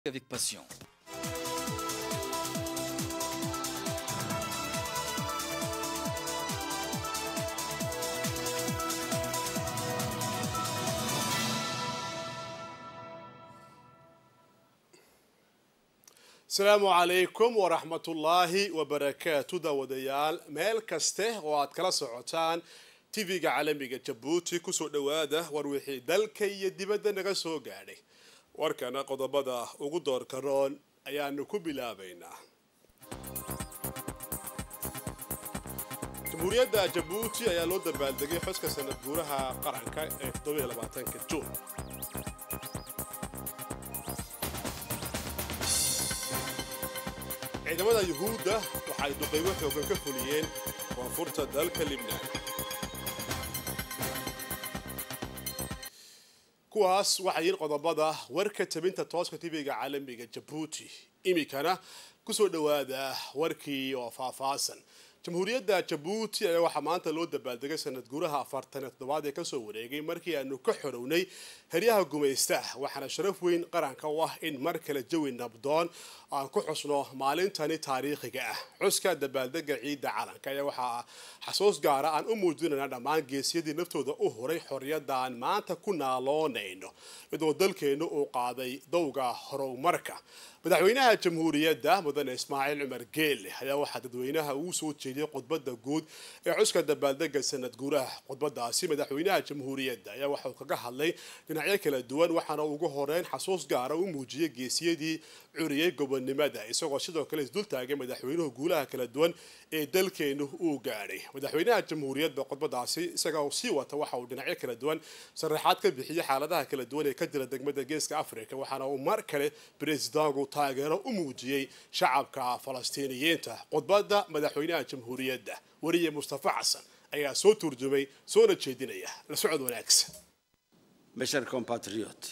avec passion. asalaamu calaykum waraxmatullaahi wabarakaatu daawadayaal meel kaste oo aad kala socotaan tv-ga caalamiga jabuuti kusoo dhowaada war wixii dalka iyo dibadda naga soo gaadhay warkana qodobada ugu doorka roon ayaanu ku bilaabaynaa jamhuuriyadda jabuuti ayaa loo dabaaldegay xuska sanad guuraha qaranka ee ka juun ciidamada yuhuudda waxay duqeymo xoogan ka fuliyeen koonfurta dalka libnaan kuwaas waxay yihiin qodobada warka tabinta tooska tv-ga caalamiga jabuuti iminkana kusoo dhowaada warkii oo faahfaasan jamhuuriyadda jabuuti ayaa waxaa maanta loo dabaaldegay sanad guuraha afartan iyo toddobaad ee kasoo wareegay markii aanu ka xorownay heryaha gumaysta waxaana sharaf weyn qaranka u ah in mar kale jawi nabdoon aan ku xusno maalintani taariikhiga ah xuska dabaaldega ciidda calanka ayaa waxaa xasuus gaara aan u muujinayna dhammaan geesyadii naftooda u horay xorriyadda aan maanta ku naaloonayno iyadoo dalkeennu uu qaaday dowga horumarka madaxweynaha jamhuuriyadda mudane ismaaciil cumar geelle ayaa waxaa dadweynaha uu soo jeediyey khudbadda guud ee xuska dabaaldega sanad guuraha khudbadaasi madaxweynaha jamhuuriyadda ayaa waxauu kaga hadlay dhinacyo kala duwan waxaana ugu horeyn xasuus gaara u muujiyey geesiyadii curiyey gobonnimada isagoo sidoo kale isdultaagay madaxweynuhu guulaha kala duwan ee dalkeenu uu gaadhay madaxweynaha jamhuuriyadda khudbadaasi isaga sii wata waxa uu dhinacyo kala duwan sharaxaad ka bixiyey xaaladaha kala duwan ee ka jira degmada geeska africa waxaana uu mar kale bresidanku taageero u muujiyey shacabka falastiiniyiinta khudbadda madaxweynaha jamhuuriyadda weriye mustafa xasan ayaa soo turjumay soona jeedinaya la socod wanaagsan Mes chers compatriotes,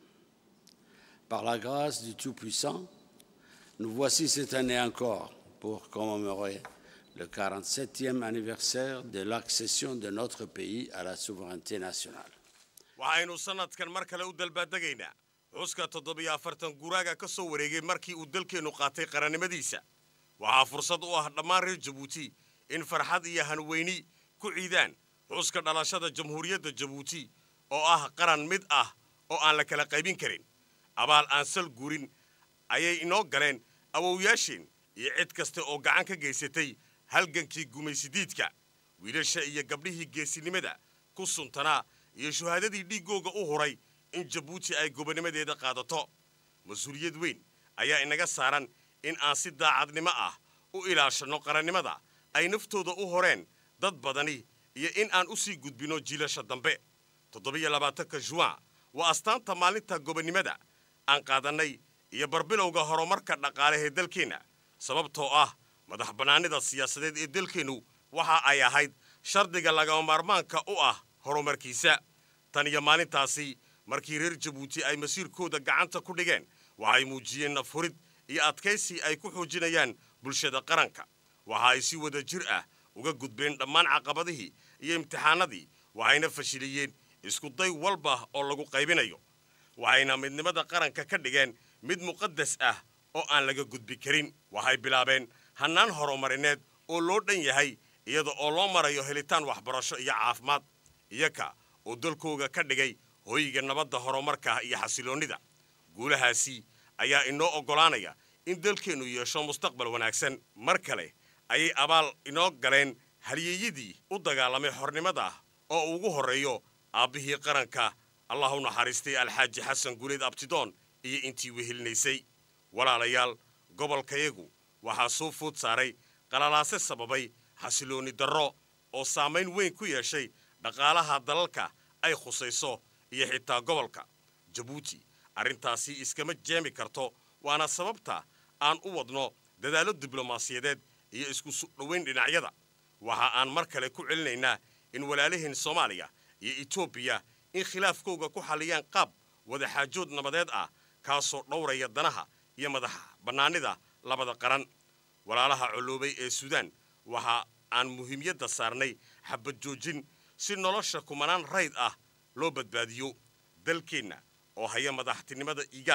par la grâce du Tout-Puissant, nous voici cette année encore pour commémorer le 47e anniversaire de l'accession de notre pays à la souveraineté nationale. waxaynu sannadkan mar kale u dalbaaddegaynaa xuska toddobiyo afartan guraaga ka soo wareegay markii uu dalkeennu qaatay qarannimadiisa waxaa fursad u ah dhammaan reer jabuuti in farxad iyo hanweyni ku ciidaan xuska dhalashada jamhuuriyadda jabuuti oo ah qaran mid ah oo aan la kala qaybin karin abaal aan sal gurin ayay inoo galeen awowyaasheen iyo cid kasta oo gacan ka geysatay halgankii gumaysidiidka wiilasha iyo gabdhihii geesinimada ku suntanaa iyo shuhaadadii dhiiggooga u huray in jabuuti ay gobonnimadeeda qaadato mas-uuliyad weyn ayaa inaga saaran in aan si daacadnimo ah u ilaashanno qarannimada ay naftooda u horeen dad badani iyo in aan u sii gudbinno jiilasha dambe toddobiyo labaatanka juwan waa astaanta maalinta gobonnimada aan qaadannay iyo barbilowga horumarka dhaqaalehee dalkeenna sababtoo ah madax bannaanida siyaasadeed ee dalkeennu waxa ay ahayd shardiga lagama maarmaanka u ah horumarkiisa tan iyo maalintaasi markii reer jabuuti ay masiirkooda gacanta ku dhigeen waxay muujiyeen nafhurid iyo adkaysi ay ku xoojinayaan bulshada qaranka waxa ay si wada jir ah uga gudbeen dhammaan caqabadihii iyo imtixaanadii waxayna fashiliyeen iskuday walba oo lagu qaybinayo waxayna midnimada qaranka ka dhigeen mid muqadas ah oo aan laga gudbi karin waxay bilaabeen hannaan horumarineed oo loo dhan yahay iyada oo loo marayo helitaan waxbarasho iyo caafimaad iyaka oo dalkooga ka dhigay hoyga nabadda horumarka iyo xasiloonnida guulahaasi ayaa inoo oggolaanaya in dalkeennu yeesho mustaqbal wanaagsan mar kale ayay abaal inoo galeen halyeeyadii u dagaalamay xornimada oo ugu horreeyo aabbihii qaranka allah u naxariistay alxaaji xasan guuleed abtidoon iyo intii wehelinaysay walaalayaal gobolkayagu waxaa soo food saaray qalalaase sababay xasiloonni darro oo saamayn weyn ku yeeshay dhaqaalaha dalalka ay khusayso iyo xitaa gobolka jabuuti arrintaasi iskama jeemi karto waana sababta aan u wadno dadaallo diblomaasiyadeed iyo isku dhowayn dhinacyada waxa aan mar kale ku celinaynaa in walaalaheen soomaaliya iyo etoobiya in khilaafkooga ku xalliyaan qaab wadaxaajood nabadeed ah kaasoo dhowraya danaha iyo madax bannaanida labada qaran walaalaha colloobay ee suudaan waxa aan muhiimyadda saarnay xabad joojin si nolosha kumanaan rayd ah loo badbaadiyo dalkeenna oo haya madaxtinimada igaad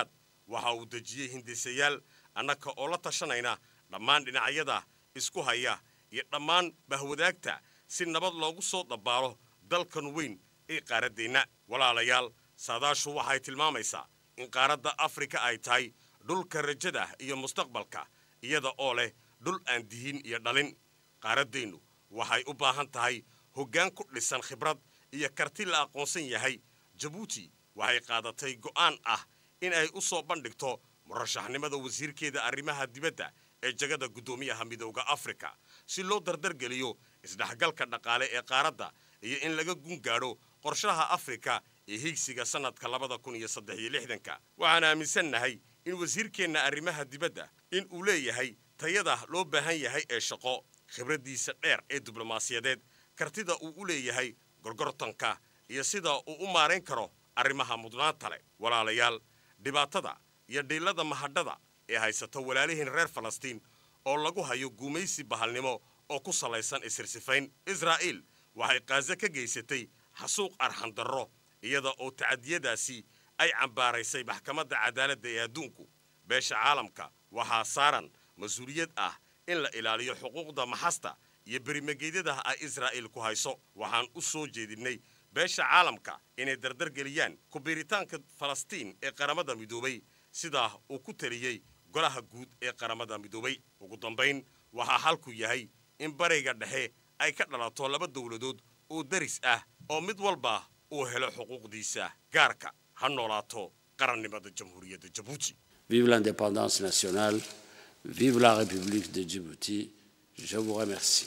waxa uu dejiyey hindisayaal annaka oo la tashanayna dhammaan dhinacyada isku haya iyo dhammaan bahwadaagta si nabad loogu soo dabbaalo dalkan weyn ee qaaraddeenna walaalayaal saadaashu waxay tilmaamaysaa in qaaradda afrika ay tahay dhulka rajada iyo mustaqbalka iyada oo leh dhul aan dihin iyo dhalin qaaraddeennu waxay u baahan tahay hoggaan ku dhisan khibrad iyo karti la aqoonsan yahay jabuuti waxay qaadatay go'aan ah in ay u soo bandhigto murashaxnimada wasiirkeeda arrimaha dibadda ee jagada guddoomiyaha midowda afrika si loo dardargeliyo isdhexgalka dhaqaale ee qaaradda iyo in laga gun gaadho qorshaha afrika ee higsiga sannadka labada kun iyo saddex iyo lixdanka waxaan aaminsannahay in wasiirkeenna arrimaha dibadda in uu leeyahay tayada loo baahan yahay ee shaqo khibraddiisa dheer ee diblomaasiyadeed kartida uu u leeyahay gorgortanka iyo sida uu u maarayn karo arrimaha mudnaanta leh walaalayaal dhibaatada iyo dhiillada mahadhada ee haysata walaalihiin reer falastiin oo lagu hayo guumaysi bahalnimo oo ku salaysan isirsifayn israa'iil waxay kaaze ka geysatay xasuuq arxandarro iyada oo tacadiyadaasi ay cambaaraysay maxkamadda cadaaladda ee adduunku beesha caalamka waxaa saaran mas-uuliyad ah in la ilaaliyo xuquuqda maxasta iyo berimageedyada ay israa'iil ku hayso waxaan u soo jeedinnay beesha caalamka inay dardargeliyaan kubiiritaanka falastiin ee qaramada midoobay sidaa uu ku taliyey golaha guud ee qaramada midoobay ugu dambayn waxaa xalku yahay in bariga dhexe ay ka dhalato laba dowladood oo daris ah oo mid walba uu helo xuquuqdiisa gaarka ha noolaato qarannimada jamhuuriyadda jabuuti Vive l'indépendance nationale, vive la République de Djibouti. Je vous remercie.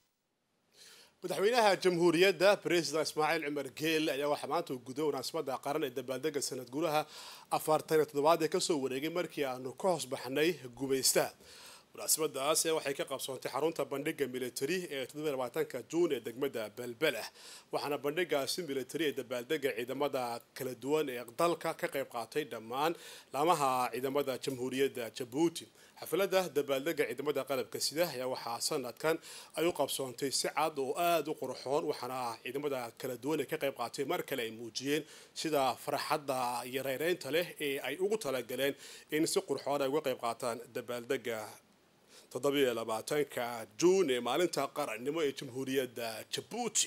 madaxweynaha jamhuuriyadda president ismaaciil cumar geel ayaa waxaa maanta uu guday munaasabada qaran ee dabaaldega sanad gudaha afartan iyo toddobaad ee kasoo wareegay markii aanu ka hoos baxnay gumaysta munaasabadaas waxay ka qabsoontay xarunta bandhiga militari ee toddobaatanka juun ee degmada belbelah waxaana bandhigaasi militari ee dabaaldega ciidamada kala duwan ee dalka ka qayb qaatay dhammaan laamaha ciidamada jamhuuriyadda jabuuti xafladda dabaaldega ciidamada qalabka sida ayaa waxaa sanadkan ay u qabsoontay si cad oo aada u qurxoon waxaana ciidamada kala duwan ee ka qayb qaatay mar kale ay muujiyeen sida farxadda iyo reyreynta leh ee ay ugu talagaleen in si qurxoon ay uga qayb qaataan dabaaldega toddobiyo labaatanka juun ee maalinta qarannimo ee jamhuuriyadda jabuuti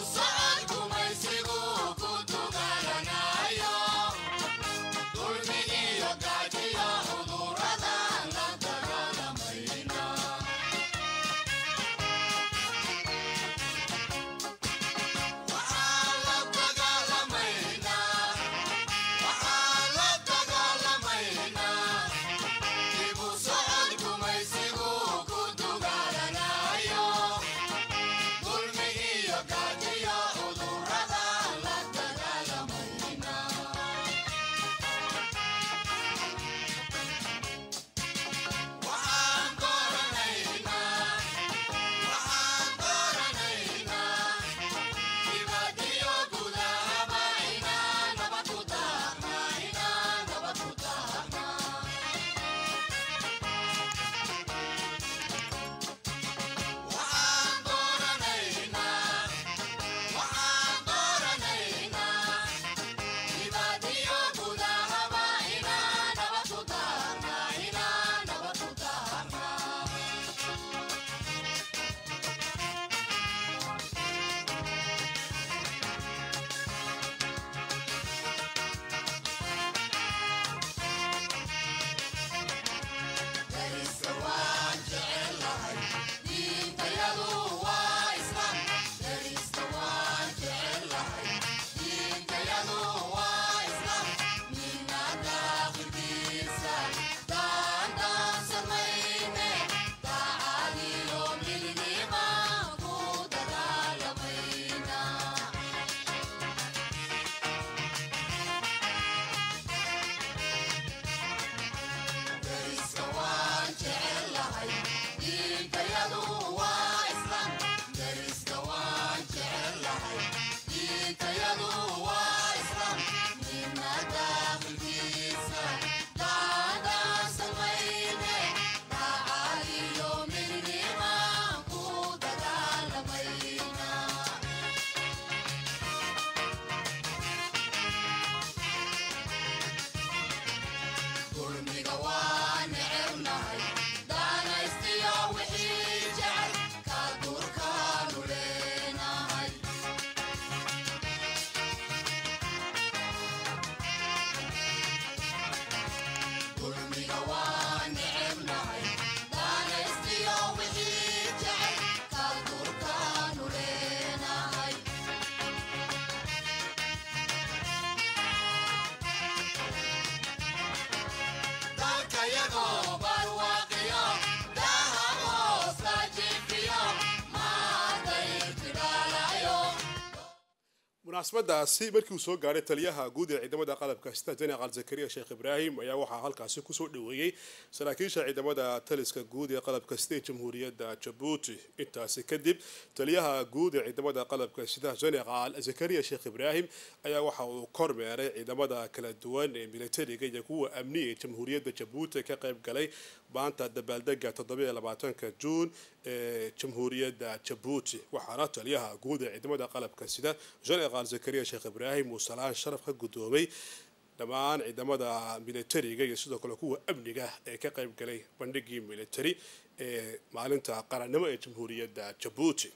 Dulce munaasabadaasi markii uu soo gaaray taliyaha guud ee ciidamada qalabka sida jeneraal zakariya sheekh ibraahim ayaa waxaa halkaasi kusoo dhaweeyey saraakiisha ciidamada taliska guud ee qalabka sida ee jamhuuriyadda jabuuti intaasi kadib taliyaha guud ee ciidamada qalabka sida jeneraal zakariya sheekh ibraahim ayaa waxa uu kormeeray ciidamada kala duwan ee militariga iyo kuwa amniga ee jamhuuriyadda jabuuti ka qayb galay maanta dabaaldega toddobaatanka juun ee jamhuuriyadda jabuuti waxaana taliyaha guud ee ciidamada qalabka sida jeneraal zakariya sheekh ibraahim uu salaan sharaf ka guddoomay dhammaan ciidamada militariga iyo sidoo kale kuwa amniga ee ka qayb galay bandhigii militari ee maalinta qarannimo ee jamhuuriyadda jabuuti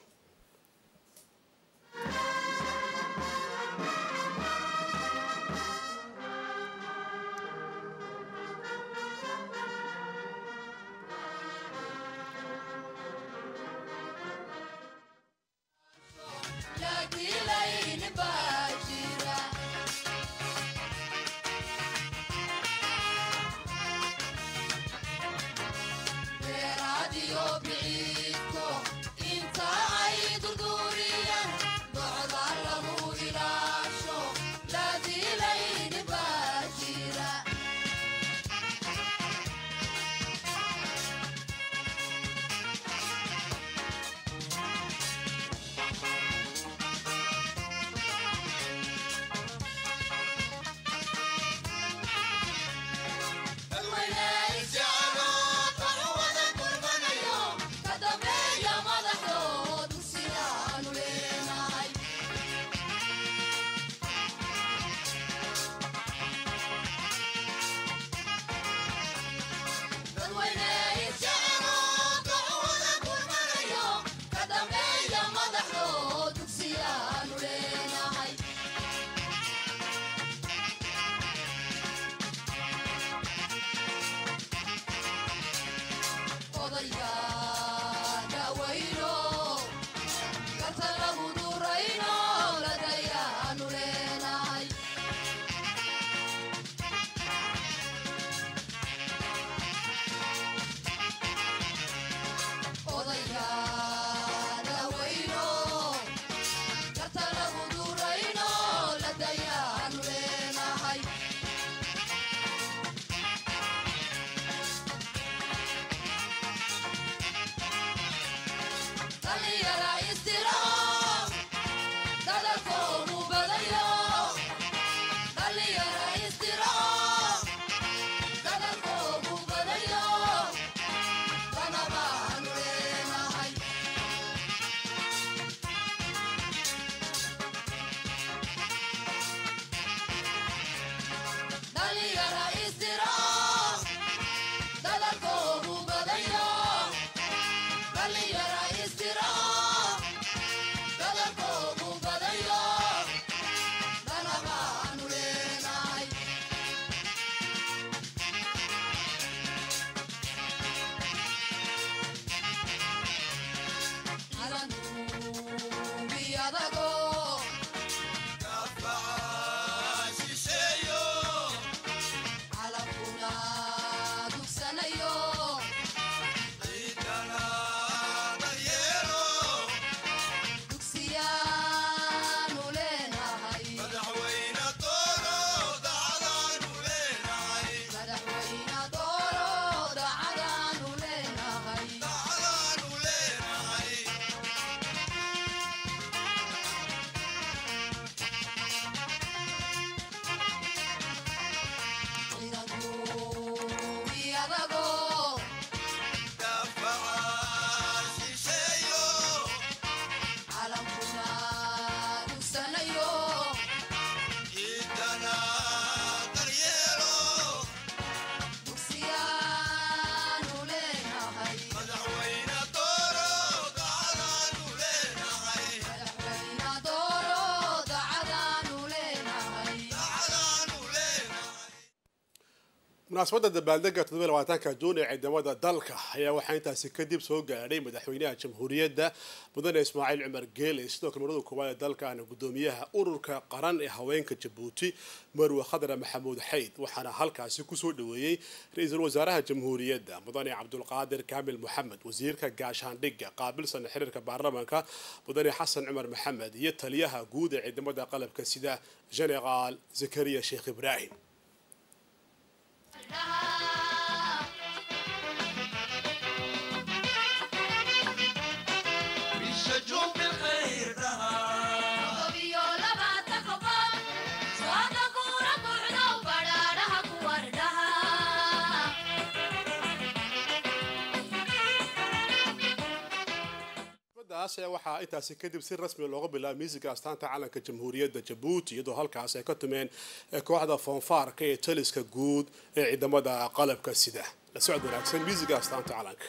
munaasabadda dabaaldega toddobaatanka juun ee ciidamada dalka ayaa waxaa intaasi kadib soo gaadhay madaxweynaha jamhuuriyadda mudane ismaaciil cumar geele sidoo kale marada koowaad ee dalkaana gudoomiyaha ururka qaran ee haweenka jabuuti marwe khadra maxamuud xayd waxaana halkaasi kusoo dhaweeyey ra-iisul wasaaraha jamhuuriyadda mudane cabdulqaadir kaamil moxamed wasiirka gaashaandhigga qaabilsan xiriirka baarlamaanka mudane xasan cumar maxamed iyo taliyaha guud ee ciidamada qalabka sida generaal zakariya sheekh ibraahim waxaa intaasi kadib si rasmi looga bilaabay miisiga astaanta calanka jamhuuriyadda jabuuti iyadoo halkaas ay ka tumeen kooxda foonfaarka ee taliska guud ee ciidamada qalabka sida la socod wanaagsan miisiga astaanta calanka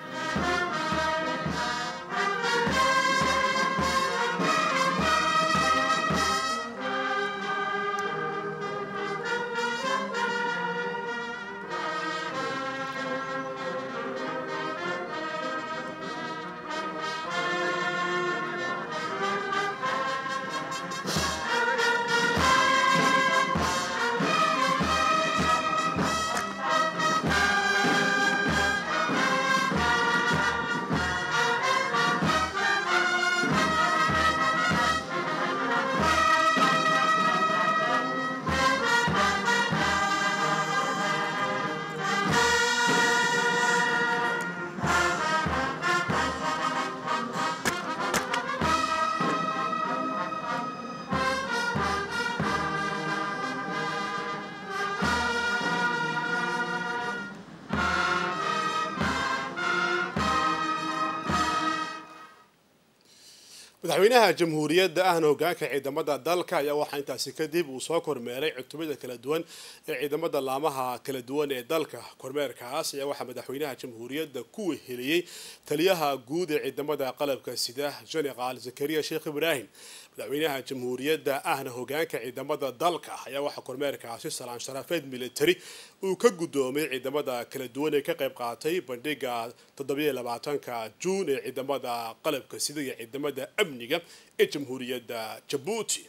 madaxweynaha jamhuuriyadda ahna hogaanka ciidamada dalka ayaa waxaa intaasi kadib uu soo kormeeray cutubada kala duwan ee ciidamada laamaha kala duwan ee dalka kormeerkaas ayaa waxaa madaxweynaha jamhuuriyadda ku weheliyey taliyaha guud ee ciidamada qalabka sida generaal zakariya sheekh ibraahim madaxweynaha jamhuuriyadda ahna hogaanka ciidamada dalka ayaa waxaa kormeerkaasi salaan sharafeed military uu ka gudoomay ciidamada kala duwan ee ka qayb qaatay bandhiga toddobaatanka juun ee ciidamada qalabka sida iyo ciidamada amniga ee jamhuuriyadda jabuuti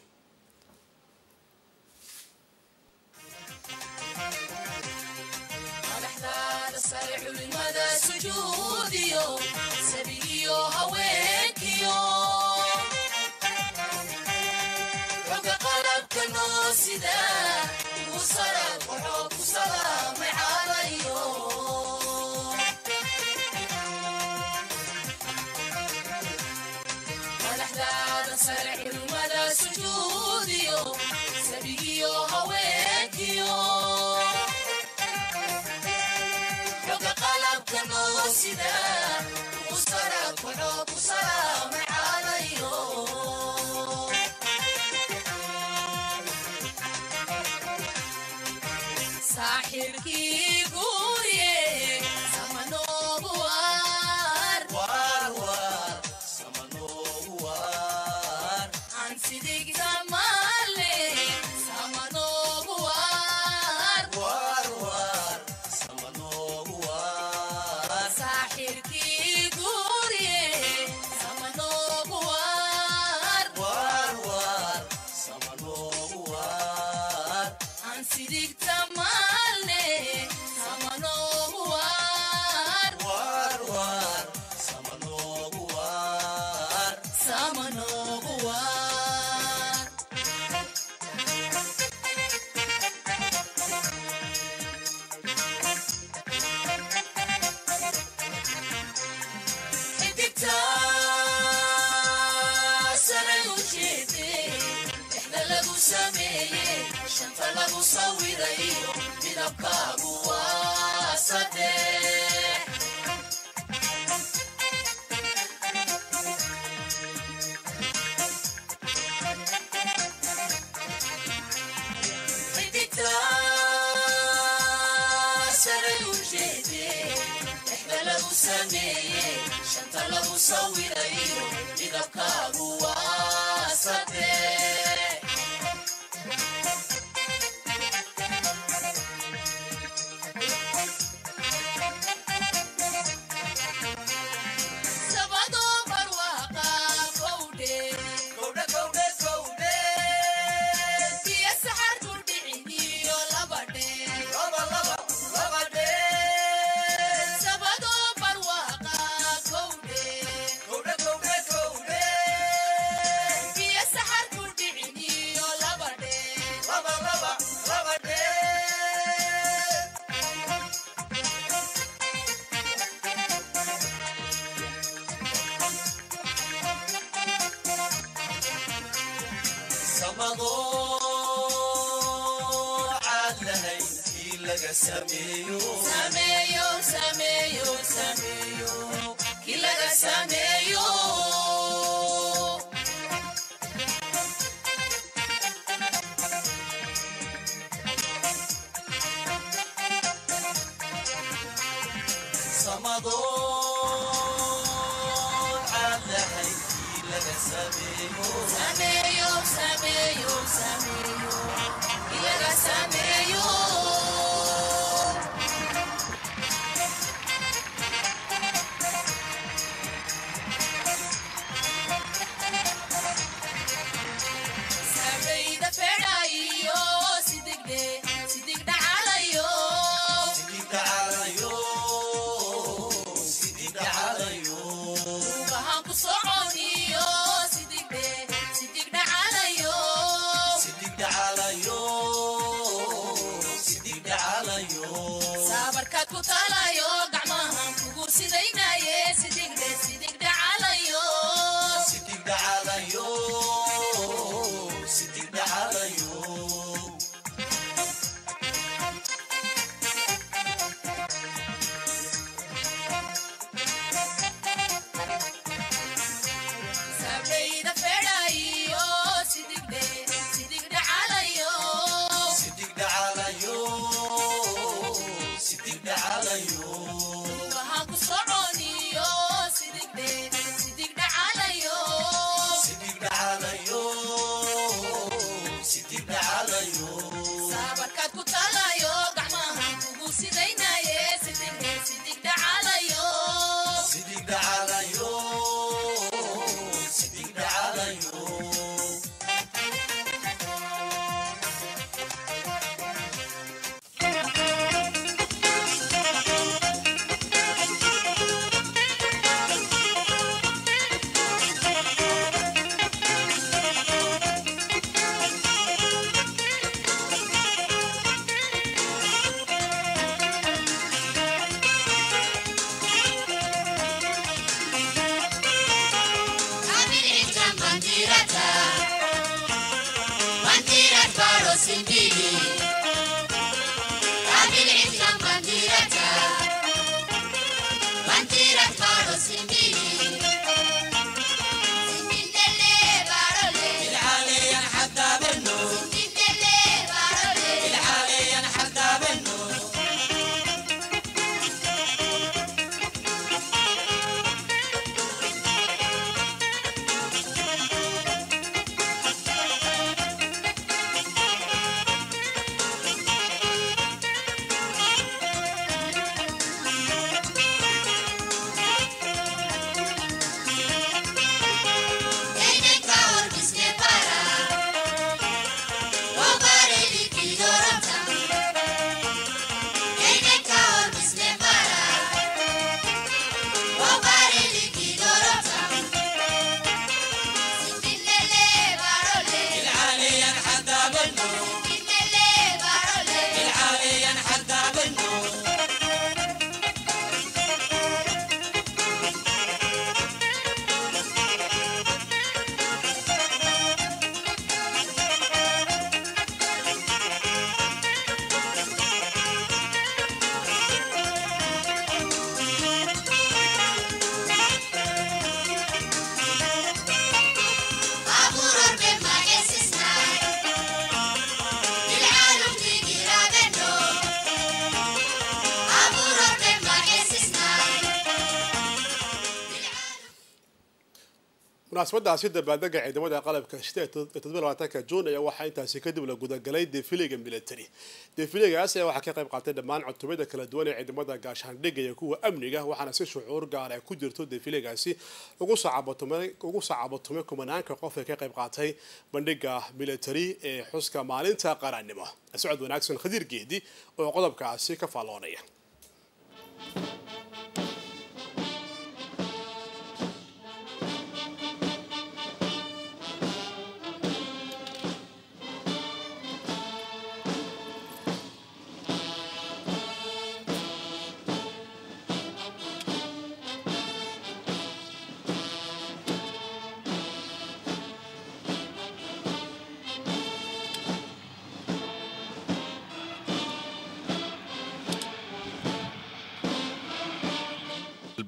laga sameeyo sameeyo sameeyo sameeyo kii laga sameeyo samadoon caadahay kii laga sameeyo sameeyo sameeyo sameeyo kii laga sameeyo samayda fedhayo sidigdhe sidigdha calayo sidii dhacalayo sidii dhacalayo rugahan ku soconiyo sidigdhe sidigdha calayo sidii dhacalayo sidii dhacalayo saabarkaad ku talayo gacmahan kugu sidaynaye sidigdhe sidigdha calayo sidii dhacalayo sidii dhacalayo samayda fedhayo sidigdhe sidigdha calayo sidii dhacalayo sidii dhacalayo rugahan ku soconiyo sidigdhe sidigdha calayo sidii dhacalayo sidii dhacalayo saabarkaad ku talayo gacmahan kugu sidaynaye sidigdhe sidigdha calayo sidii dhacalayo sidii dhacalayo Kabinetan bandirata Bandirat baro sindigi Kabinetan bandirata Bandirat baro sindigi Sindindele barole العالية حتى بنو Sindindele barole العالية حتى بنو Ene kaor bisne para Obare likidorata Ene kaor bisne para Obare likidorata Sindinele barole العالية حتى بنو Sindinele barole العالية حتى بنو Aburor be magesisna Bil'alum tigirabeno Aburor be magesisna munaasabadaasi dabaaldega ciidamada qalabka shida ee todobalabaatanka juun ayaa waxaa intaasi kadib la gudagalay defiliga military defiligaas ayaa waxaa ka qayb qaatay dhammaan cutubada kala duwan ee ciidamada gaashaandhigga iyo kuwa amniga waxaana si shucuur gaar ay ku jirto defiligaasi ugu sacabatumay ugu sacabatumay kumanaanka qof ee ka qayb qaatay bandhiga military ee xuska maalinta qarannimo socod wanaagsan khadiir geedi oo qodobkaasi ka faalloonaya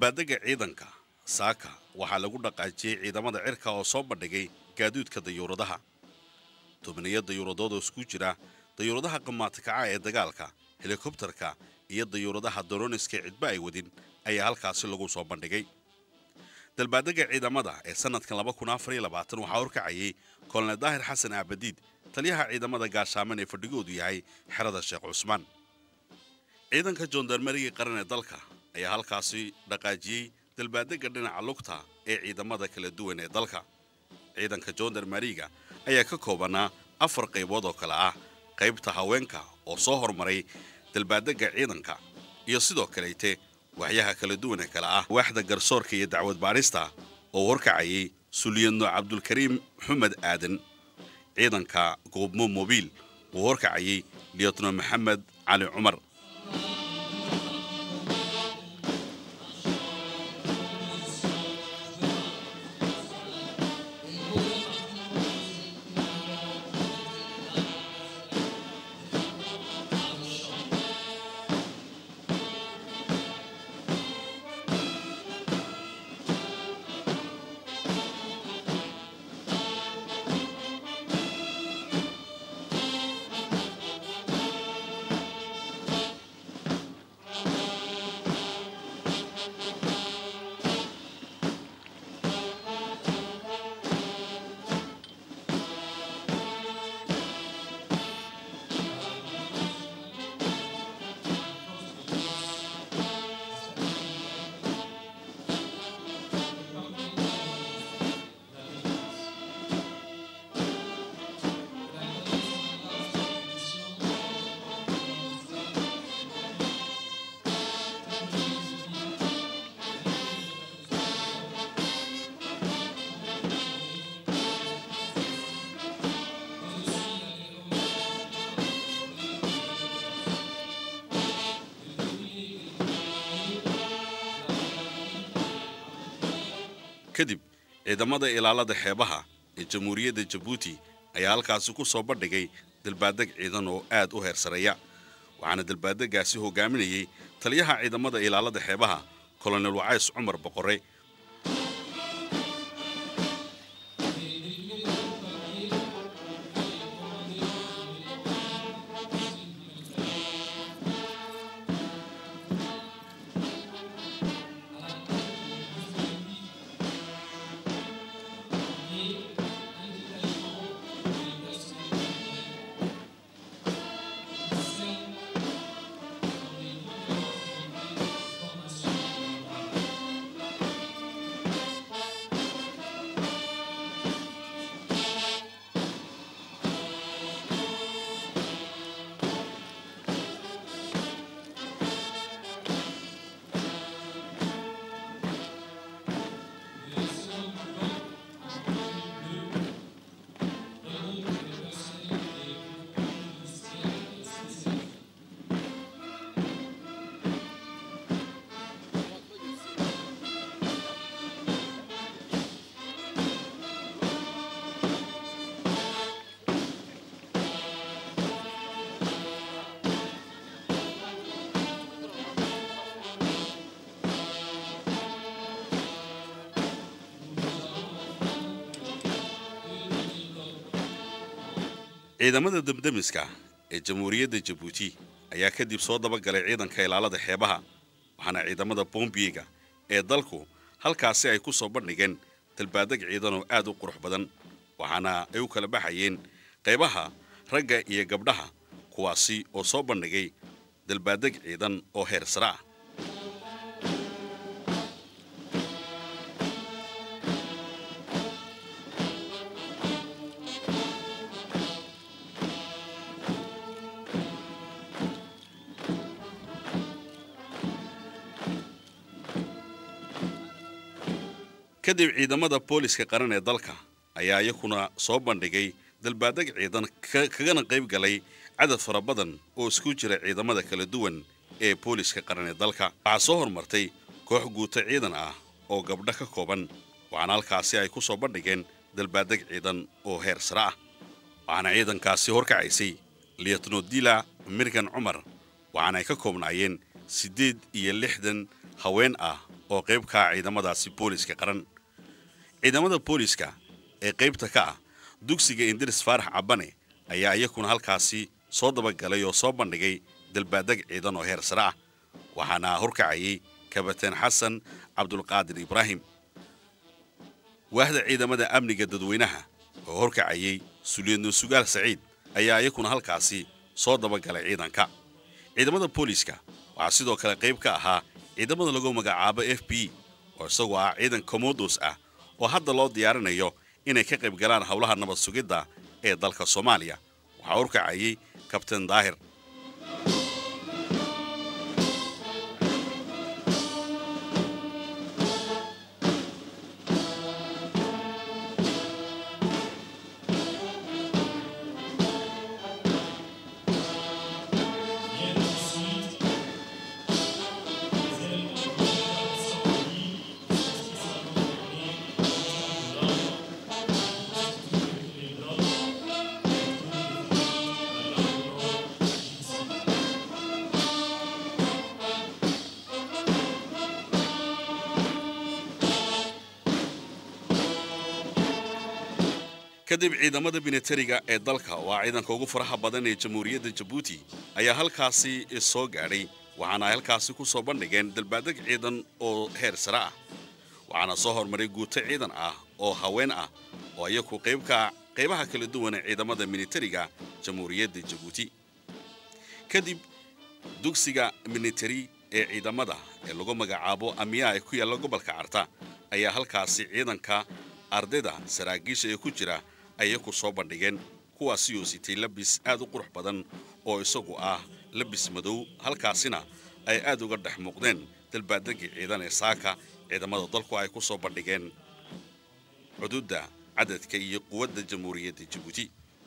dalbaadega ciidanka saaka waxaa lagu dhaqaajiyey ciidamada cirka oo soo bandhigay gaaduudka dayuuradaha tobaniyo dayuuradood oo isku jira dayuuradaha qamaatikaca ee dagaalka helikobtarka iyo dayuuradaha doroniska ee cidba ay wadin ayaa halkaasi lagu soo bandhigay dalbaadega ciidamada ee sanadkan waxaa horkacayay kolonel daahir xasan aabadiid taliyaha ciidamada gaashaaman ee fadhigoodu yahay xerada sheekh cusmaan ciidanka joondarmeriga qaran ee dalka ayaa halkaasi dhaqaajiyey dalbaadega dhinaca lugta ee ciidamada kala duwan ee dalka ciidanka joondarmeriga ayaa ka koobanaa afar qaybood oo kale ah qaybta haweenka oo soo hormaray dalbaadega ciidanka iyo sidoo kaleyte waxyaha kala duwan ee kale ah waaxda garsoorka iyo dacwad baadhista oo horkacayay sulyadno cabdulkariim xumed aadan ciidanka goobmo mobiil uu horkacayay liyotno maxamed cali cumar kadib ciidamada ilaalada xeebaha ee jamhuuriyadda jabuuti ayaa halkaasi ku soo bandhigay dalbaadeg ciidan oo aad u heersareeya waxaana dalbaadegaasi hogaaminayay taliyaha ciidamada ilaalada xeebaha kolonel wacays cumar boqore ciidamada damdamiska ee jamhuuriyadda jabuuti ayaa kadib soo dabagalay ciidanka ilaalada xeebaha waxaana ciidamada bombiyega ee dalku halkaasi ay ku soo bandhigeen dalbaadeg ciidan oo aad u qurux badan waxaana ay u kala baxayeen qaybaha ragga iyo gabdhaha kuwaasi oo soo bandhigay dalbaadeg ciidan oo heer sare ah kadib ciidamada booliska qaran ee dalka ayaa iyakuna soo bandhigay dalbaadeg ciidan ka- kagana qayb galay cadad fara badan oo isku jira ciidamada kala duwan ee booliska qaran ee dalka waxaa soo hormartay koox guuto ciidan ah oo gabdho ka kooban waxaana halkaasi ay ku soo bandhigeen dalbaadeg ciidan oo heer sare ah waxaana ciidankaasi horkacaysay liyatno dila mirgan cumar waxaana ay ka koobnaayeen siddeed iyo lixdan haween ah oo qayb ka ah ciidamadaasi booliska qaran ciidamada booliska ee qaybta ka ah dugsiga indiris faarax cabane ayaa iyakuna halkaasi soo dabagalay oo soo bandhigay dalbaadeg ciidan oo heer sare ah waxaana horkacayay kabateen xasan cabdulqaadir ibraahim waahda ciidamada amniga dadweynaha oo horkacayay suliyadno sugaal saciid ayaa iyakuna halkaasi soo dabagalay ciidanka ciidamada booliska waxaa sidoo kale qayb ka ahaa ciidamada lagu magacaabo f b oo isagoo ah ciidan komodos ah oo hadda loo diyaarinayo inay ka qayb galaan howlaha nabad sugidda ee dalka soomaaliya waxaa horkacayay kabtain daahir kadib ciidamada binatariga ee dalka waa ciidanka ugu faraha badan ee jamhuuriyadda jabuuti ayaa halkaasi soo gaadhay waxaana ay halkaasi ku soo bandhigeen dalbaadeg ciidan oo heer sare ah waxaana soo hormaray guuto ciidan ah oo haween ah oo iyaku qaybka qaybaha kala duwan ee ciidamada militariga jamhuuriyadda jabuuti kadib dugsiga militari ee ciidamada ee lagu magacaabo amiyaa ee ku yaalla gobolka carta ayaa halkaasi ciidanka ardayda saraakiisha ee ku jira ayay ku soo bandhigeen kuwaasi oo sitay labis aad u qurux badan oo isagu ah labis madow halkaasina ay aad uga dhex muuqdeen dalbaadegii ciidan ee saaka ciidamada dalku ay ku soo bandhigeen xuduudda cadadka iyo quwadda jamhuuriyadda jabuuti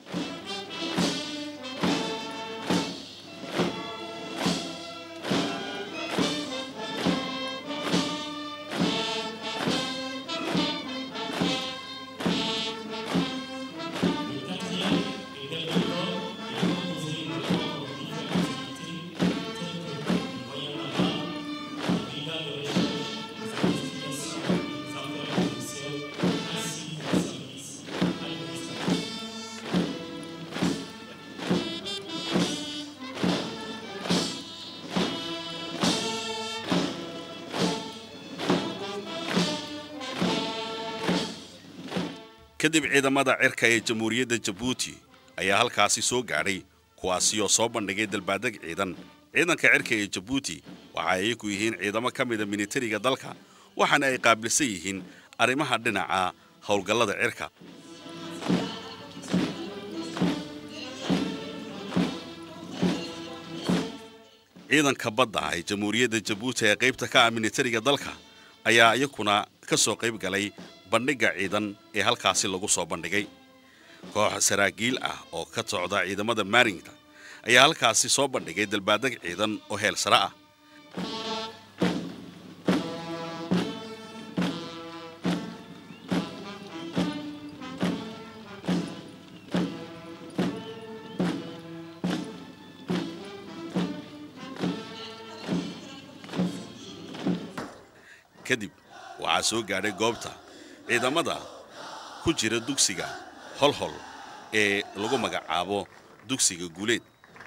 kadib ciidamada cirka ee jamhuuriyadda jabuuti ayaa halkaasi soo gaadhay kuwaasi oo soo bandhigay dalbaadeg ciidan ciidanka cirka ee jabuuti waxa ay ku yihiin ciidamo ka mida militariga dalka waxaana ay qaabilsan yihiin arrimaha dhinaca howlgallada cirka ciidanka badda ee jamhuuriyadda jabuuti ee qaybta ka ah militariga dalka ayaa iyakuna ka soo qayb galay bandhigga ciidan ee halkaasi lagu soo bandhigay koox saraakiil ah oo ka socda ciidamada maarinta ayaa halkaasi soo bandhigay dalbaadeg ciidan oo heel sare ah kadib waxaa soo gaadhay goobta ciidamada ku jira dugsiga holhol ee lagu magacaabo dugsiga guuleed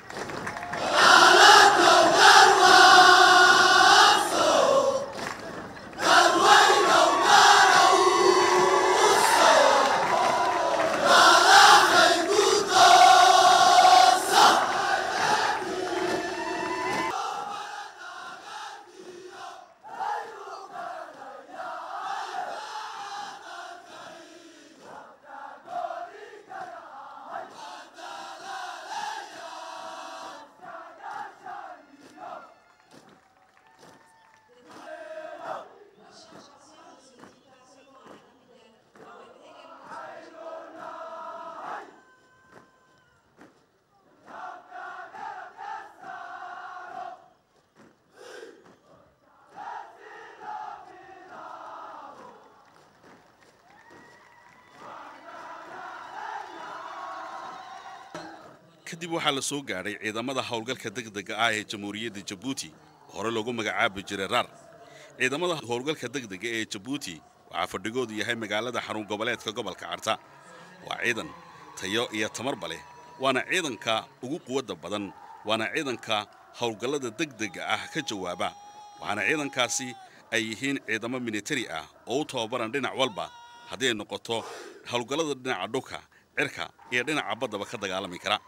kadib waxaa la soo gaadhay ciidamada howlgalka degdega ah ee jamhuuriyadda jabuuti hore loogu magacaabi jiray rar ciidamada howlgalka degdega ee jabuuti waxaa fadhigoodu yahay magaalada xarun goboleedka gobolka carta waa ciidan tayo iyo tamarba leh waana ciidanka ugu quwadda badan waana ciidanka howlgallada degdega ah ka jawaaba waxaana ciidankaasi ay yihiin ciidamo militari ah oo u tababaran dhinac walba haddii ay noqoto howlgallada dhinaca dhulka cirka iyo dhinaca baddaba ka dagaalami kara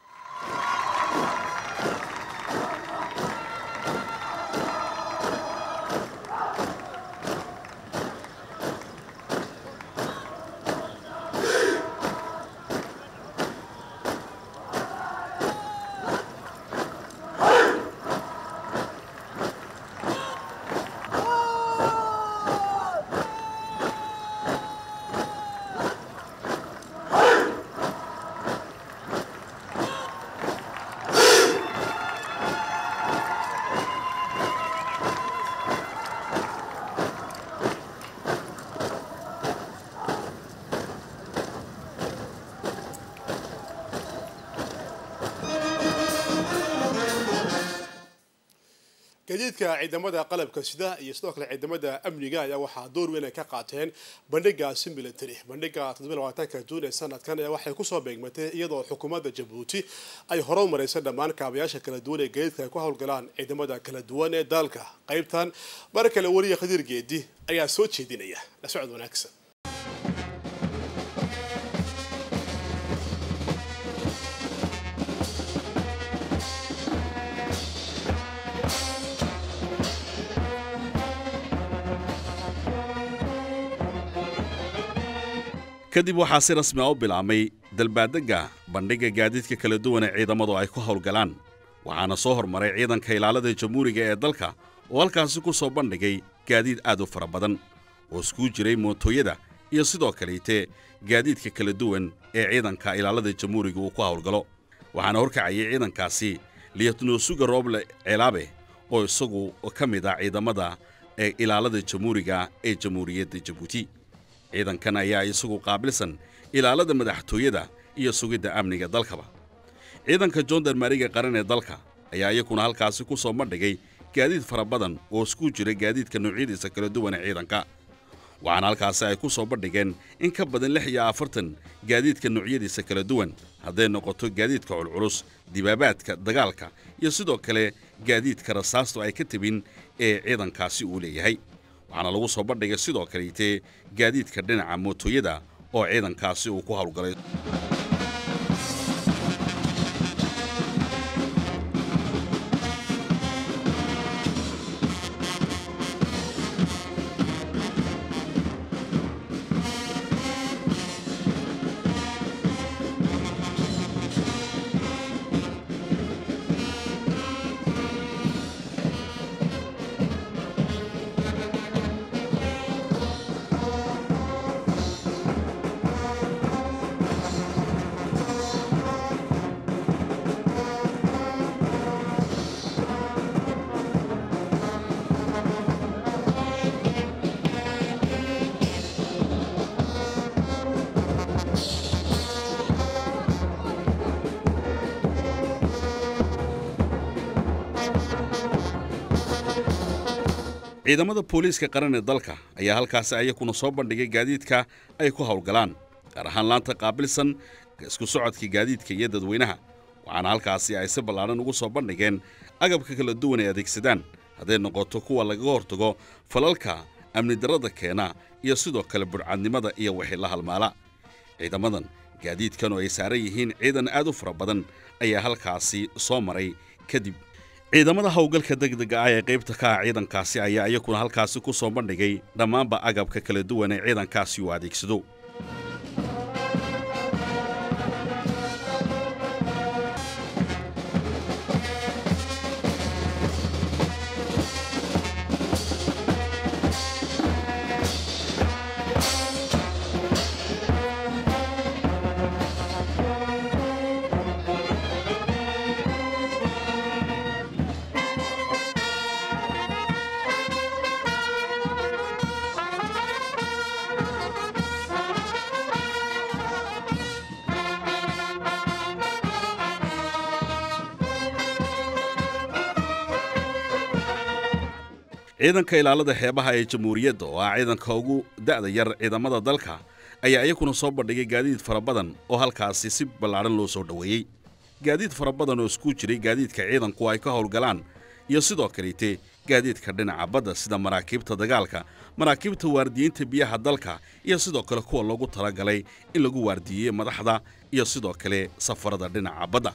gadiidka ciidamada qalabka sida iyo sidoo kale ciidamada amniga ayaa waxaa door weyn ay ka qaateen bandhigaasi military bandhiga ka juun ee sanadkan ayaa waxay kusoo beegmatay iyadoo xukuumadda jabuuti ay hore u maraysay dhammaan kaabayaasha kala duwan ee gadiidka ay ku howlgalaan ciidamada kala duwan ee dalka qaybtan mar kale wariya khadiir geedi ayaa soo jeedinaya la socod wanaagsan kadib waxaa si rasmi a u bilaabmay dalbaadegga bandhigga gaadiidka kala duwan ee ciidamadu ay ku howlgalaan waxaana soo hormaray ciidanka ilaalada jamhuuriga ee dalka oo halkaasi ku soo bandhigay gaadiid aad u fara badan oo iskuu jiray mootooyada iyo sidoo kaleete gaadiidka kala duwan ee ciidanka ilaalada jamhuuriga uu ku howlgalo waxaana horkacayay ciidankaasi liyatnosuga rooble ceelaabe oo isagu ka mid ah ciidamada ee ilaalada jamhuuriga ee jamhuuriyadda jabuuti ciidankan ayaa isagu qaabilsan ilaalada madaxtooyada iyo sugidda amniga dalkaba ciidanka joondarmariga qaran ee dalka ayaa iyakuna halkaasi ku soo bandhigay gaadiid fara badan oo isku jira gaadiidka noocyadiisa kala duwan ee ciidanka waxaana halkaasi ay ku soo bandhigeen in ka badan lix iyo afartan gaadiidka noocyadiisa kala duwan hadday noqoto gaadiidka culculus dibaabaadka dagaalka iyo sidoo kale gaadiidka rasaastu ay ka tebin ee ciidankaasi uu leeyahay waxaana lagu soo bandhigay sidoo kaleetee gaadiidka dhinaca mootooyada oo ciidankaasi uu ku howlgalay ciidamada booliiska qaran ee dalka ayaa halkaasi ayakuna soo bandhigay gaadiidka ay ku howlgalaan gaar ahaan laanta qaabilsan isku socodka gaadiidka iyo dadweynaha waxaana halkaasi ay si ballaadhan ugu soo bandhigeen agabka kala duwan ay adeegsadaan hadday noqoto kuwa lagaga hortago falalka amni darrada keena iyo sidoo kale budhcadnimada iyo wixii la halmaala ciidamadan gaadiidkan oo ay saaran yihiin ciidan aad u fara badan ayaa halkaasi soo maray kadib ciidamada howlgalka degdega ah ee qaybta ka ah ciidankaasi ayaa iyakuna halkaasi ku soo bandhigay dhammaanba agabka kala duwan ee ciidankaasi uu adeegsado ciidanka ilaalada xeebaha ee jamhuuriyadda oo ah ciidanka ugu da'da yar ciidamada dalka ayaa iyakuna soo bandhigay gaadiid fara badan oo halkaasi si ballaadhan loo soo dhoweeyey gaadiid fara badan oo isku jiray gaadiidka ciidanku ay ka howlgalaan iyo sidoo kaleete gaadiidka dhinaca badda sida maraakiibta dagaalka maraakiibta waardiyeynta biyaha dalka iyo sidoo kale kuwa loogu talagalay in lagu waardiyeeyo madaxda iyo sidoo kale safarada dhinaca badda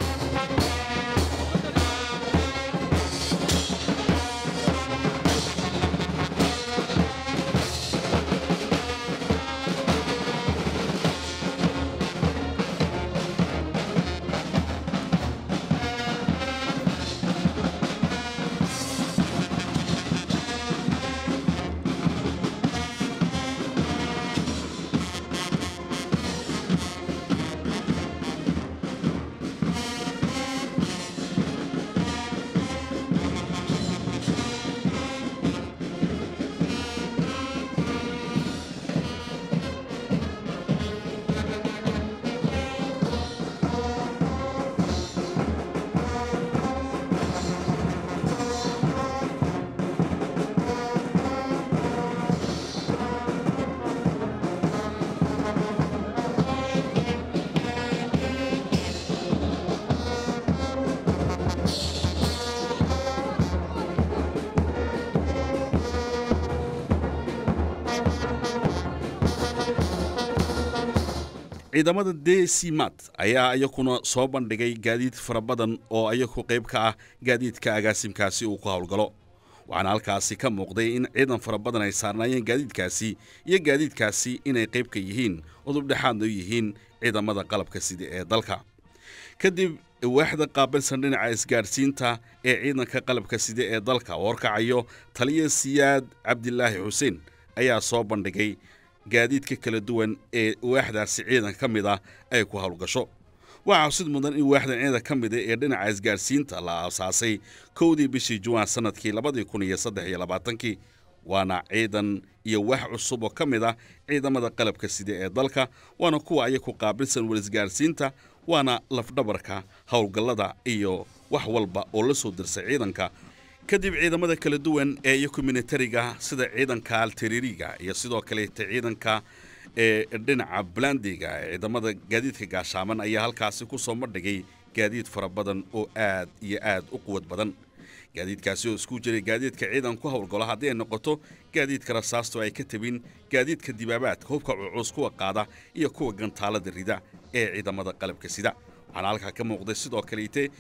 ciidamada desimat ayaa iyakuna soo bandhigay gaadiid fara badan oo iyaku qayb ka ah gaadiidka agaasimkaasi uu ku howlgalo waxaana halkaasi ka muuqday in ciidan fara badan ay saarnaayeen gaadiidkaasi iyo gaadiidkaasi inay qayb ka yihiin udubdhexaadna u yihiin ciidamada qalabka sida ee dalka kadib waaxda qaabilsan dhinaca isgaadhsiinta ee ciidanka qalabka sida ee dalka oo horkacayo taliya siyaad cabdilaahi xuseen ayaa soo bandhigay gaadiidka kala duwan ee waaxdaasi ciidan ka mid ah ay ku howlgasho waxaa xusid mudan in waaxdan ciidan ka mida ee dhinaca isgaadhsiinta la aasaasay kowdii bishii juwaan sanadkii labadii kun iyo saddex iyo labaatankii waana ciidan iyo wax cusub oo ka mid ah ciidamada qalabka sida ee dalka waana kuwa ayaku qaabilsan warisgaadhsiinta waana lafdhabarka howlgallada iyo wax walba oo la soo dirsay ciidanka kadib ciidamada kala duwan ee iyaku militariga sida ciidanka alteriiriga iyo sidoo kaleeta ciidanka ee dhinaca blandiga ee ciidamada gaadiidka gaashaaman ayaa halkaasi ku soo madhigay gaadiid fara badan oo aad iyo aad u quwad badan gaadiidkaasi oo isku jiray gaadiidka ciidan ku howlgalo haddii ay noqoto gaadiidka rasaasto ay ka tabin gaadiidka dibaabaadka hubka cucuus kuwa qaada iyo kuwa gantaalada rida ee ciidamada qalabka sida waxaana halkaa ka muuqday sidoo kaleete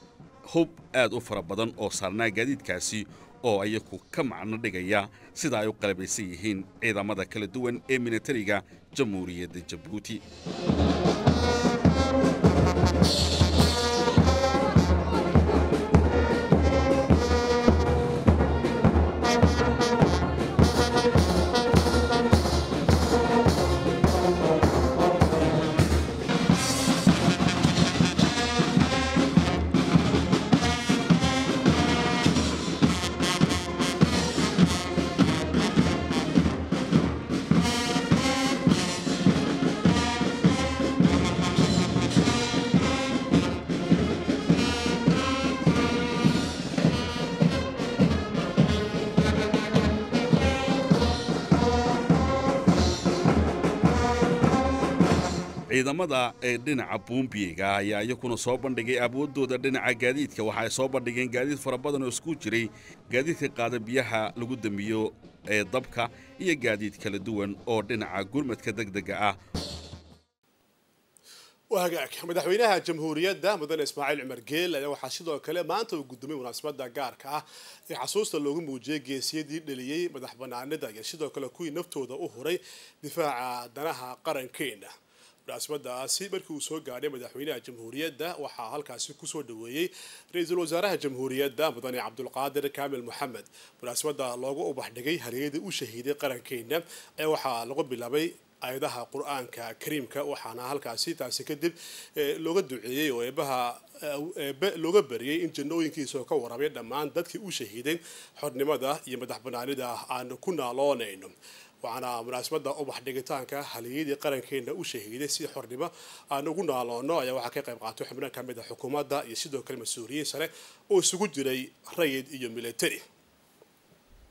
hub aad u fara badan oo saarnaa gaadiidkaasi oo ayaku ka macno dhigaya sida ay u qalabaysan yihiin ciidamada kala duwan ee militariga jamhuuriyadda jabuuti ciidamada ee dhinaca buumbiyiga ayaa iyakuna soo bandhigay awoodooda dhinaca gaadiidka waxa ay soo bandhigeen gaadiid fara badan oo isku jiray gaadiidka qaada biyaha lagu damiyo ee dabka iyo gaadiid kala duwan oo dhinaca gurmadka degdega ah wagaag madaxweynaha jamhuuriyadda mudane ismaaciil cumar geel ayaa waxaa sidoo kale maanta uu guddoomay munaasabada gaarka ah ee xasuusta loogu muujiyey geesiyadii dhaliyey madax banaanida iyo sidoo kale kuwii naftooda u huray difaaca danaha qarankeena munaasabadaasi markii uu soo gaadhay madaxweynaha jamhuuriyadda waxaa halkaasi kusoo dhaweeyey ra-iisul wasaaraha jamhuuriyadda mudane cabdulqaadir kaamil moxamed munaasabada loogu ubaxdhigay haryadii u shahiiday qarankeena ee waxaa lagu bilaabay ayadaha qur-aanka kariimka waxaana halkaasi taasi kadib looga duceeyey oo eebaha eebe looga bariyey in jannooyinkiisa ka warabay dhammaan dadkii u shahiiday xornimada iyo madax banaanida aanu ku naaloonayno waxaana munaasabada ubax dhigitaanka haliyadii qarankeena u shahiiday si xornimo aan ugu naaloono ayaa waxaa ka qayb qaatay xubno ka mid a xukuumadda iyo sidoo kale mas-uuliyiin sare oo isugu jiray rayid iyo military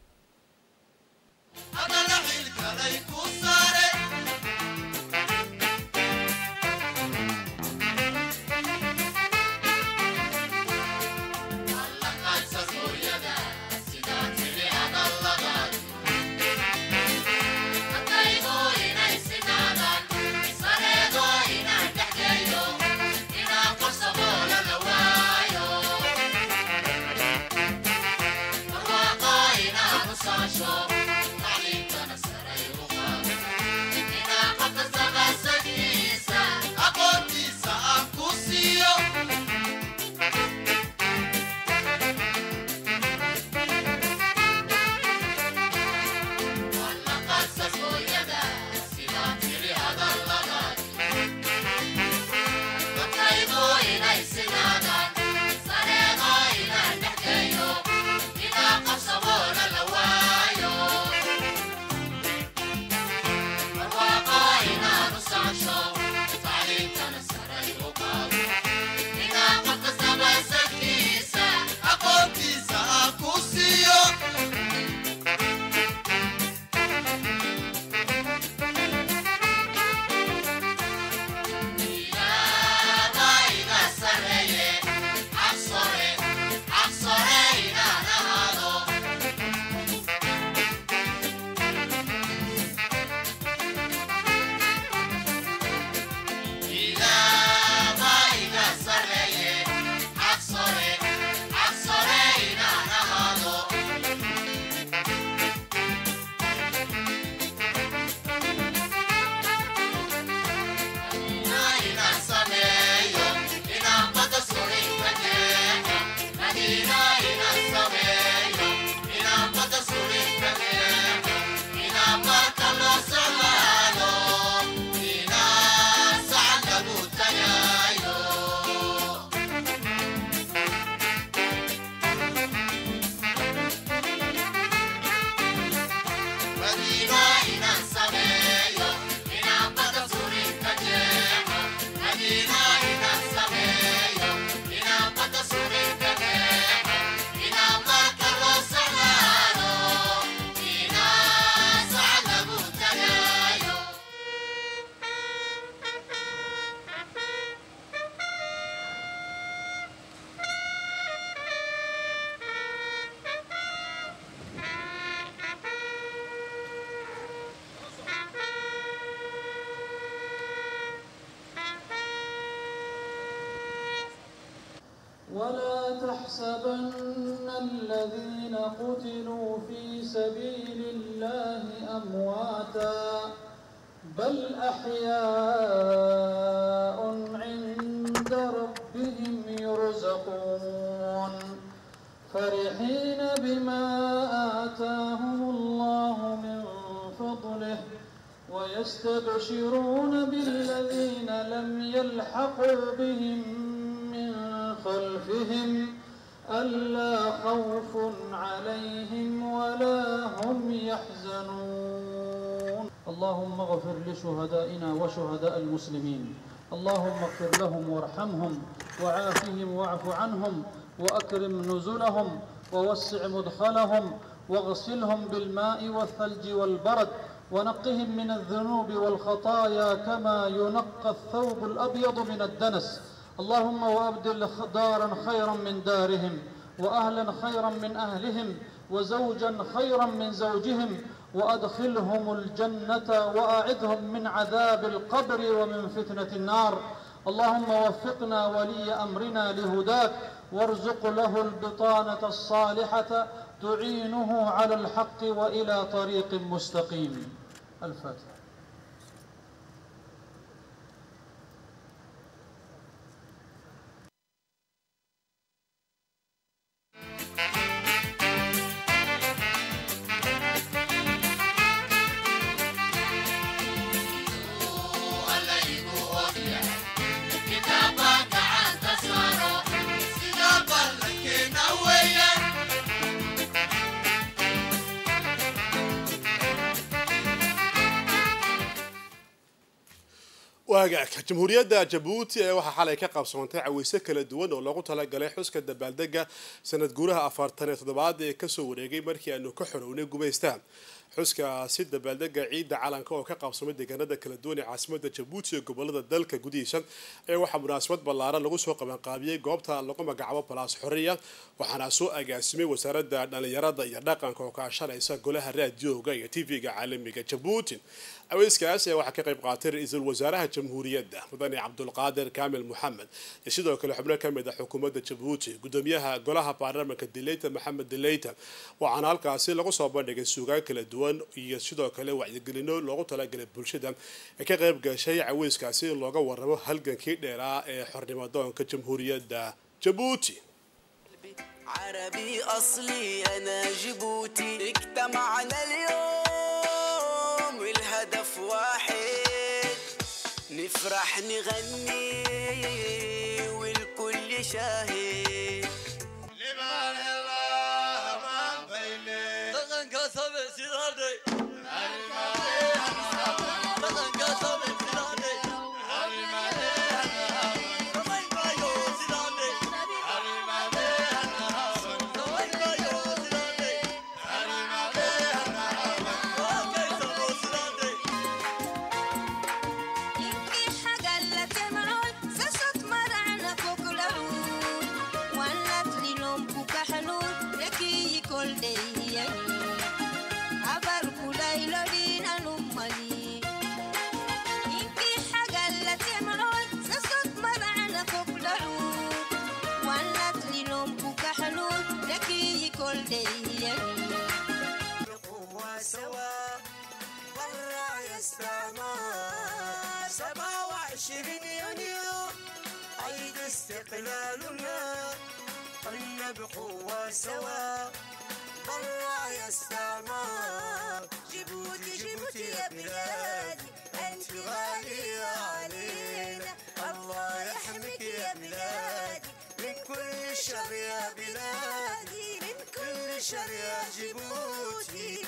ولا تحسبن الذين قتلوا في سبيل الله أمواتا بل أحياء عند ربهم يرزقون فرحين بما آتاهم الله من فضله ويستبشرون بالذين لم يلحقوا بهم من خلفهم ألا خوف عليهم ولا هم يحزنون اللهم اغفر لشهدائنا وشهداء المسلمين اللهم اغفر لهم وارحمهم وعافهم واعف عنهم وأكرم نزلهم ووسع مدخلهم واغسلهم بالماء والثلج والبرد ونقهم من الذنوب والخطايا كما ينقى الثوب الأبيض من الدنس اللهم وأبدل دارا خيرا من دارهم وأهلا خيرا من أهلهم وزوجا خيرا من زوجهم وأدخلهم الجنة وأعذهم من عذاب القبر ومن فتنة النار اللهم وفقنا ولي أمرنا لهداك وارزق له البطانة الصالحة تعينه على الحق وإلى طريق مستقيم الفاتحة waagaag jamhuuriyadda jabuuti ee waxaa xalay ka qabsoontay caweyse kala duwan oo loogu talagalay xuska dabaaldega sanad guuraha afartan iyo toddobaad ee kasoo wareegay markii aanu ka xorownay gumaystaan xuskaasi dabaaldega ciidda calanka oo ka qaabsamay deegaanada kala duwan ee caasimada jabuuti iyo gobolada dalka gudihiisa ayaa waxaa munaasabad ballaaran lagu soo qabanqaabiyey goobta lagu magacaabo balaas xoriya waxaana soo agaasimay wasaaradda dhallinyarada iyo dhaqanka oo kaashanaysa golaha raadiyooga iyo tv-ga caalamiga jabuuti aweyskaas ayaa waxaa ka qayb qaatay ra-iisul wasaaraha jamhuuriyadda mudane cabdulqaadir kaamil moxamed iyo sidoo kale xubno ka mid ah xukuumadda jabuuti gudoomiyaha golaha baarlamaanka dileyta maxamed dileyta waxaana halkaasi lagu soo bandhigay suugaan kala duwan iyo sidoo kale wacyigelino loogu talagalay bulshada ee ka qayb gashay caweyskaasi in looga waramo halgankii dheeraa ee xornimadoonka jamhuuriyadda jabuuti عربي أصلي أنا جيبوتي اجتمعنا اليوم والهدف واحد نفرح نغني والكل شاهد إنكي حاجة اللي تمعون سشط مرعنا فوق العود ولت لي لون بوكا حنون لكي كل دي عبر كلاي لدينا نمالي إنكي حاجة اللي تمعون سشط مرعنا فوق العود ولت لي لون بوكا حنون لكي كل دي قوة سوا برا يستعمر سبعة وعشرين يونيو عيد استقلالنا قلنا بقوة سوا برا يستعمر جيبوتي جيبوتي يا بلادي انت غالية علينا الله يحميك يا بلادي من كل شر يا بلادي من كل شر يا جيبوتي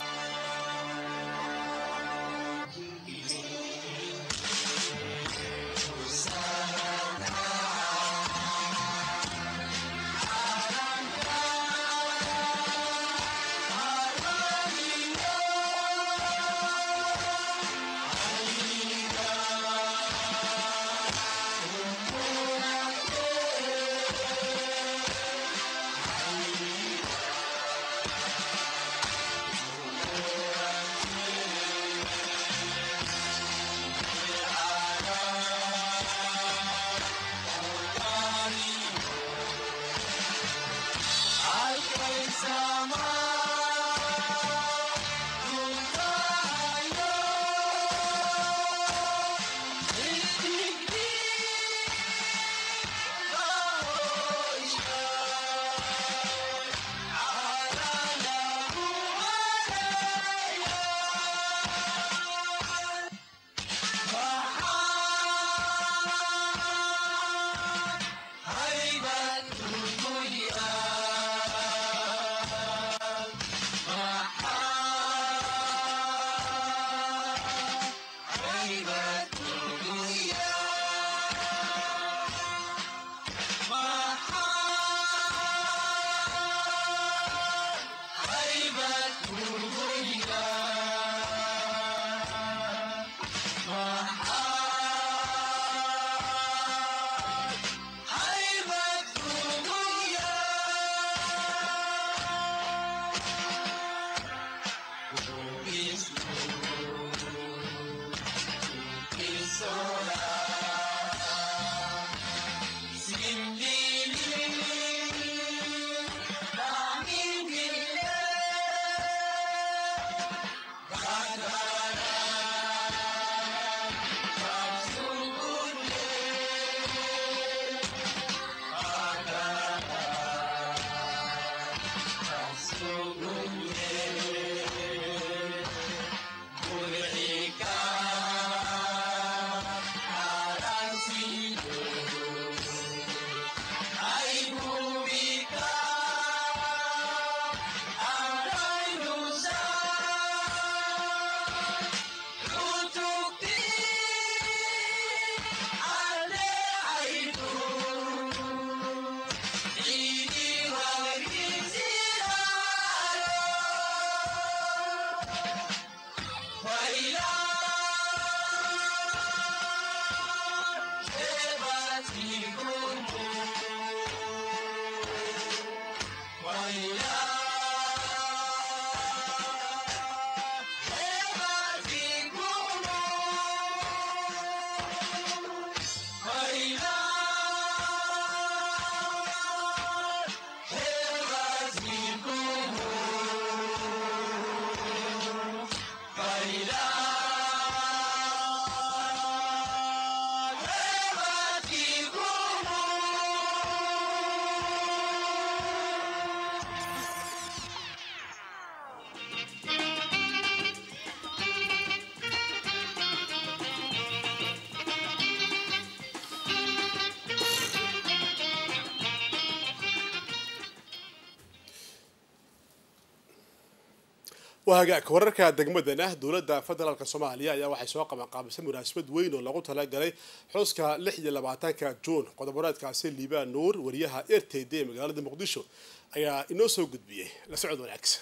waa hagaag wararka degmadana dowladda federaalk soomaaliya ayaa waxay soo qabanqaabisay munaasabad weyn oo lagu talagalay xuska lix iyo labaatanka juun qodoboreedkaasi liibaan nuur wariyaha r t d ee magaalada muqdisho ayaa inoo soo gudbiyey la socod wanaagsan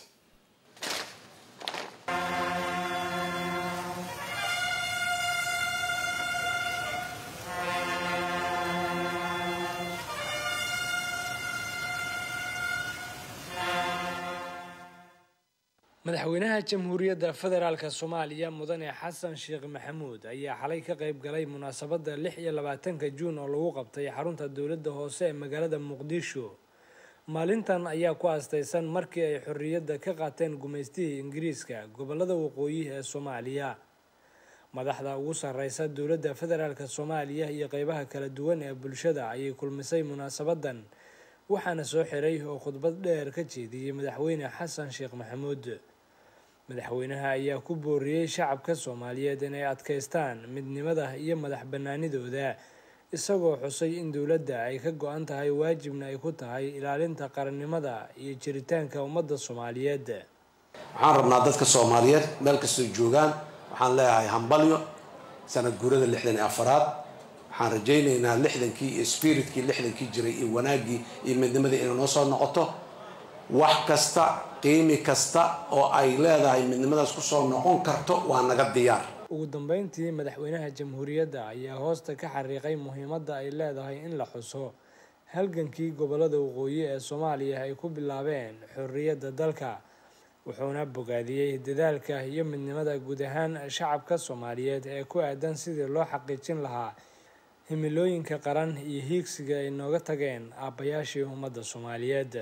madaxweynaha jamhuuriyadda federaalk soomaaliya mudane xasan sheekh maxamuud ayaa xalay ka qayb galay munaasabadda lix iyo labaatanka juun oo lagu qabtay xarunta dowladda hoose ee magaalada muqdisho maalintan ayaa ku aastaysan markii ay xorriyadda ka qaateen gumaystihii ingiriiska gobolada waqooyi ee soomaaliya madaxda ugu sarreysa dowladda federaalk soomaaliya iyo qeybaha kala duwan ee bulshada ayay kulmisay munaasabadan waxaana soo xiray oo khudbad dheer ka jeediyey madaxweyne xasan sheekh maxamuud madaxweynaha ayaa ku booriyey shacabka soomaaliyeed inay adkaystaan midnimada iyo madax banaanidooda isagoo xusay in dowladda ay ka go-an tahay waajibna ay ku tahay ilaalinta qarannimada iyo jiritaanka ummadda soomaaliyeed waxaan rabnaa dadka soomaaliyeed meel kastoo joogaan waxaan leeyahay hambalyo sanad guurada lixdan iyo afaraad waxaan rajaynaynaa lixdankii iyo spiritkii lixdankii jiray iyo wanaaggii iyo midnimadii inay noo soo noqoto wax kasta qiimi kasta oo ay leedahay midnimadaas kusoo noqon karto waa naga diyaar ugu dambeyntii madaxweynaha jamhuuriyadda ayaa hoosta ka xariiqay muhiimadda ay leedahay in la xuso halgankii gobolada waqooyi ee soomaaliya ay ku bilaabeen xorriyadda dalka wuxuuna bogaadiyey dadaalka iyo midnimada guud ahaan shacabka soomaaliyeed ee ku aadan sidii loo xaqiijin lahaa himilooyinka qaran iyo hiigsiga ay nooga tageen aabbayaashii ummadda soomaaliyeed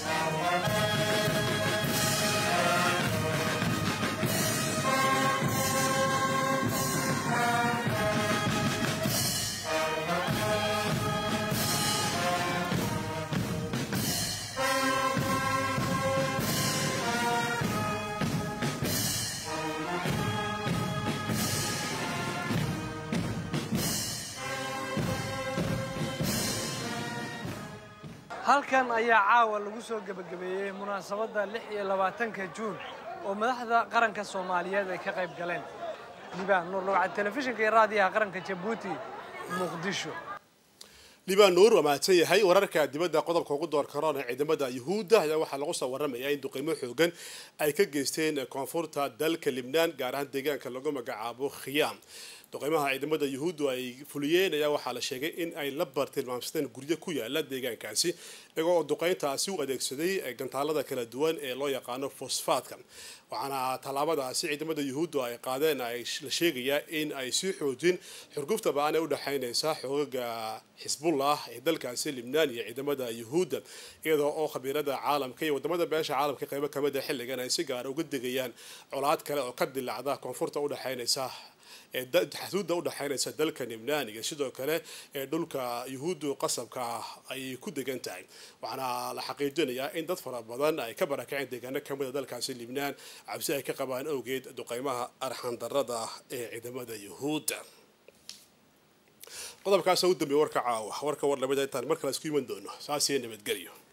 halkan ayaa caawa lagu soo gebagabeeyey munaasabadda lix iyo labaatanka juun oo madaxda qaranka soomaaliyeed ay ka qayb galeen libaan nuur logcad telefishinka iyo raadiyaha qaranka jabuuti muqdisho liibaan nuur waa mahadsan yahay wararka dibadda qodobka ugu door karoona ciidamada yuhuudda ayaa waxaa lagu soo waramayaa in duqeymo xoogan ay ka geysteen koonfurta dalka libnaan gaar ahaan deegaanka lagu magacaabo khiyaam duqeymaha ciidamada yuhuuddu ay fuliyeen ayaa waxaa la sheegay in ay la bartilmaamsadeen guryo ku yaala deegaankaasi iyagoo oo duqeyntaasi u adeegsaday gantaalada kala duwan ee loo yaqaano fosfaadka waxaana tallaabadaasi ciidamada yuhuuddu ay qaadeen ay la sheegayaa in ay sii xoojin xurgufta ba-an ee udhexaynaysa xoogaga xisbullah ee dalkaasi libnaan iyo ciidamada yuhuudda iyadoo oo khabiirada caalamka iyo wadamada beesha caalamka qeybo kamid a xilligan ay si gaara uga degayaan colaad kale oo ka dilacda koonfurta udhexaynaysa xasuudda udhexaynaysa dalka libnaan iyo sidoo kale ee dhulka yuhuuddu qasabka ah ay ku degan tahay waxaana la xaqiijinayaa in dad fara badan ay ka barakaceen deegaano kamida dalkaasi libnaan cabsi ay ka qabaan awgeed duqeymaha arxandarada ah ee ciidamada yuhuudda qodobkaas u dambeeya warka caawa warka war lamida intaan mar kale isku iman doono saasiyo nabadgelyo